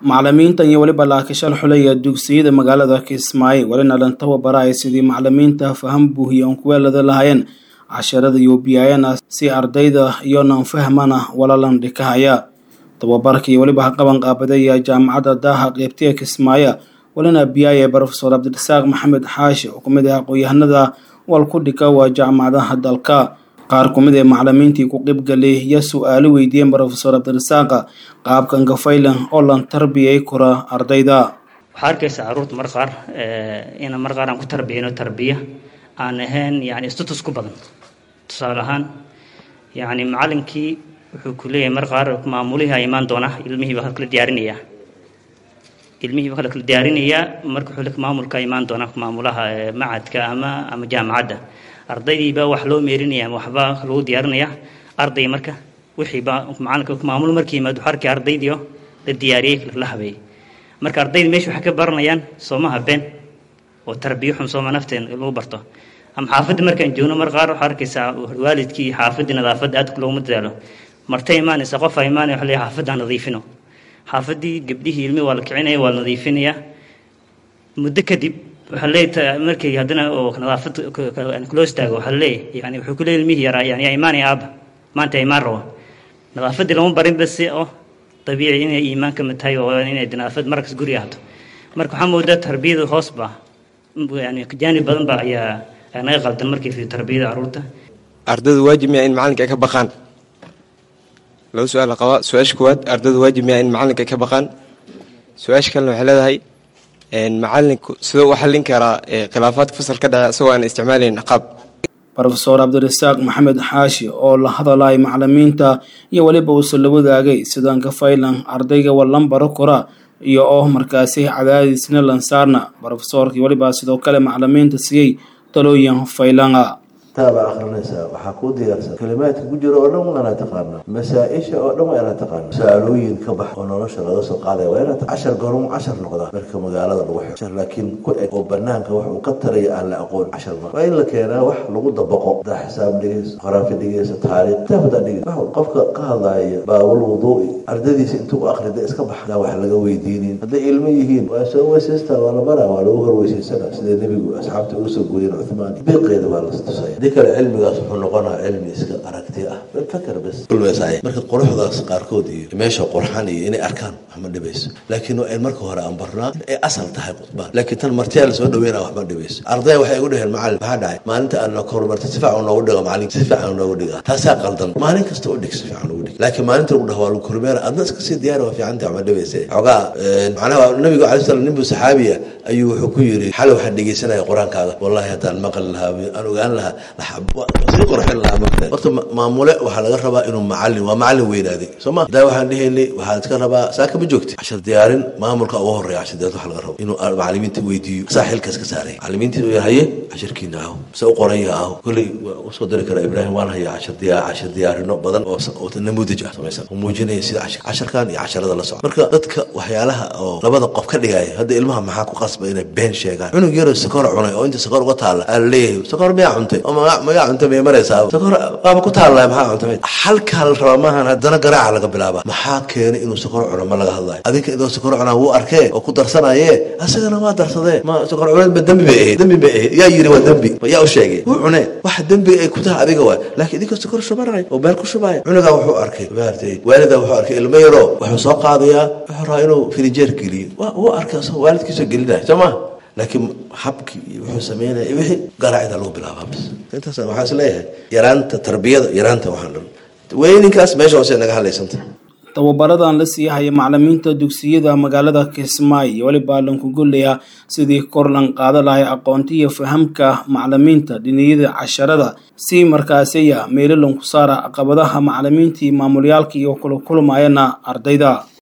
macalimiintan iyo weliba laakishal xulaya dugsiyada magaalada kismaayo welina dhan tababaraya sidii macalimiinta faham buuhiya oon kuweelada lahaayeen casharada iyo biyayana si ardayda iyonan fahmana walalan dhikahaya tababarka iyo weliba qaban qaabadaya jaamacadda daaha qeybtiga kismaayo welina biyaaya brofesor cabdirasaaq maxamed xaashi oo kumid ah aqoon-yahanada wal ku dhika waa jaamacadaha dalka qaar ku mid ee macalimiintii ku qeybgalay iyo su-aalo weydiiyeen brofesor cabdirasaaqa qaabkan gafaylan oo lan tarbiyay kura ardayda waxaa arkaysa caruurta mar qaar ina mar qaar aan ku tarbiyayno tarbiya aan ahayn yani status ku badan tusaale ahaan yani macalinkii wuxuu ku leeyahay mar qaar maamulihii a imaan doona ilmihii baa kala diyaarinayaa ilmihii baa kala diyaarinayaa marka wuxuu maamulka imaan doona maamulaha macadka ama ama jaamacadda ardaydiibaa wax loo meerinaya ama waxbaa lagu diyaarinaya arday marka wixiiba macalinka maamul markii yimaad waxaa arkay ardaydiio la diyaariyey la habeeyey marka ardayda meesha waxay ka baranayaan soomaha been oo tarbiyo xun sooma nafteen lagu barto ama xaafadda markaan joogno mar qaar waxaa arkaysaa waalidkii xaafaddii nadaafadda aad looguma dadaalo martay imaanaysa qof a imaanaya waxa leeyahay xaafadda ha nadiifino xaafaddii gabdhihii ilmi waa la kicinaya waa la nadiifinayaa muddo kadib waxaa leeyahay markay haddana oo nadaafad loo istaago waxaa leeyahay yani wuxuu ku leeyahay ilmihii yaraa yani yaa imaanaya aaba maanta imaan rabo nadaafaddii lama barin base oo dabiici inay iimaan ka mid tahay oo inay nadaafad markas guri ahdo marka waxaa moodaa tarbiyada hoos ba yani jaanib badan ba ayaa naga qaldan markii fi tarbiyada caruurta ardaydu waajib miya in macalinka ay ka baqaan laba su-aal la qabaa su-aasha koowaad ardaydu waajib miya in macalinka ay ka baqaan su-aasha kalena waxay leedahay macalinku sidoo u xallin karaa khilaafaadka fasal ka dhace isagoo aan isticmaalayn ciqaab rofesor cabdirasaaq maxamed xaashi oo la hadalay macalimiinta iyo weliba uusa la wadaagay sidaan ka faylan ardayga wallan baro kora iyo oo markaasi cadaadiisna lansaarna brofesoorkii weliba sidoo kale macalimiinta siiyey talooyin faylanga taabaa akrinaysaa waxaa kuu diyaarsan kalimaadka ku jira oo dhan waa inaad taqaana masaa-isha oo dhan waa inaad taqaana su-aalooyin ka bax oo nolosha laga soo qaadaya waa inaad cashar gorum cashar noqda marka magaalada lagu xiro cashar laakiin ku eg oo banaanka wax uu ka taraya aan la aqoon cashar ma waa in la keenaa wax lagu dabaqo hadaa xisaab dhigayso qoraafi dhigayso taariikh kitaab hadaa dhigayso wax qofka ka hadlaaya baabul wuduu'i ardadiisa intuu u akrida iska bax daa wax laga weydiinin hadday ilmo yihiin waa soo weysaystaa waa la baraa waa lagu horweysaysana sida nebigu asxaabta uga soo gooyen cuthmaan biiqeeda baa la tusaya hadii kale cilmigaas wuxuu noqonaa cilmi iska aragti ah fakar bes kulmeesay marka quruxdaas qaarkood iyo meesha qurxan iyo inay arkaan waxma dhibayso laakiin waa in marka hore aan barnaa in ay asal tahay khudbaan laakiin tan martiyaa lasoo dhaweyna waxma dhibayso ardaya waxay igu dhaheen macalin maxaa dhacay maalinta aan kormarta si fiican noogu dhiga macalin si fiican noogu dhiga taasaa qaldan maalin kasta u dhig si fiican ugu dhig laakiin maalinta lagu dhaho waa lagu kormeera adna iska sii diyaari waa fiicanta waxma dhibaysa xoogaa macnaha nabiga calai salam nin buu saxaabiya ayuu wuxuu ku yidhi xale waxaan dhegeysanaya qur-aankaaga wallahi haddaan maqli lahaa aan ogaan lahaa sii qurxin lahaa marka horta maamule waxaa laga rabaa inuu macalin waa macalin weynaaday soo ma hadaa waxaan dhehaynay waxaa iska rabaa saaka ma joogti cashar diyaarin maamulka ugu horeeya cashar diyaarin waxa laga rabo inuu macalimiinta weydiiyo saa xilkaas ka saaray macalimiinta uu haye casharkiina aho se u qoranya aho kolley waa usoo diri karaa ibraahim waan hayaa cashar diyaa cashar diyaarino badan oo oo namuudaj ah samaysan oo muujinaya sida cashar casharkan iyo casharada la socda marka dadka waxyaalaha oo labada qof ka dhigaya hadda ilmaha maxaa ku qasba inay been sheegaan cunug yaroo sakor cunay oo inta sakor uga taalla aa laleeyahay sakor miyaa cuntay oo magaa cunta may maraysaa sakor waaba ku taalla maxaa cuntay halkaa la rabaa maahan haddana garaaca laga bilaaba maxaa keenay inuu sakor cuno ma laga hadlayo adinka idoo sakor cunaa wuu arkee oo ku darsanaye asagana waa darsadee ma sakor cuneedba dembi bay ahayd dembi bay ahayd yaa yiri waa dembi yaa u sheegay wuu cunee waxa dembi ay ku tahay adiga waay laakiin idinkoo sakor shubanay oo beel ku shubaya cunugaa wuxuu arkay maartay waalidaa wuxuu arkay ilmo yaroo wuxuu soo qaadayaa wuxuu rabaa inuu filijeer geliyo wuu arkay waalidkiisoo gelinaya soo ma laakiin habkii iyo wuxuu sameynaya wixii garaacida lagu bilaabaa bis intaas waxaa is leeyahay yaraanta tarbiyada yaraanta waxaan dhan weyninkaas meesha hoose naga hadlaysanta tababaradan la sii haya macalimiinta dugsiyada magaalada kismaayo iyo weliba lanku gollaya sidii kor lan qaada lahay aqoonta iyo fahamka macalimiinta dhiniyada casharada si markaasiya meelo lanku saara caqabadaha macalimiintii maamulyaalka iyo kula kulmayana ardayda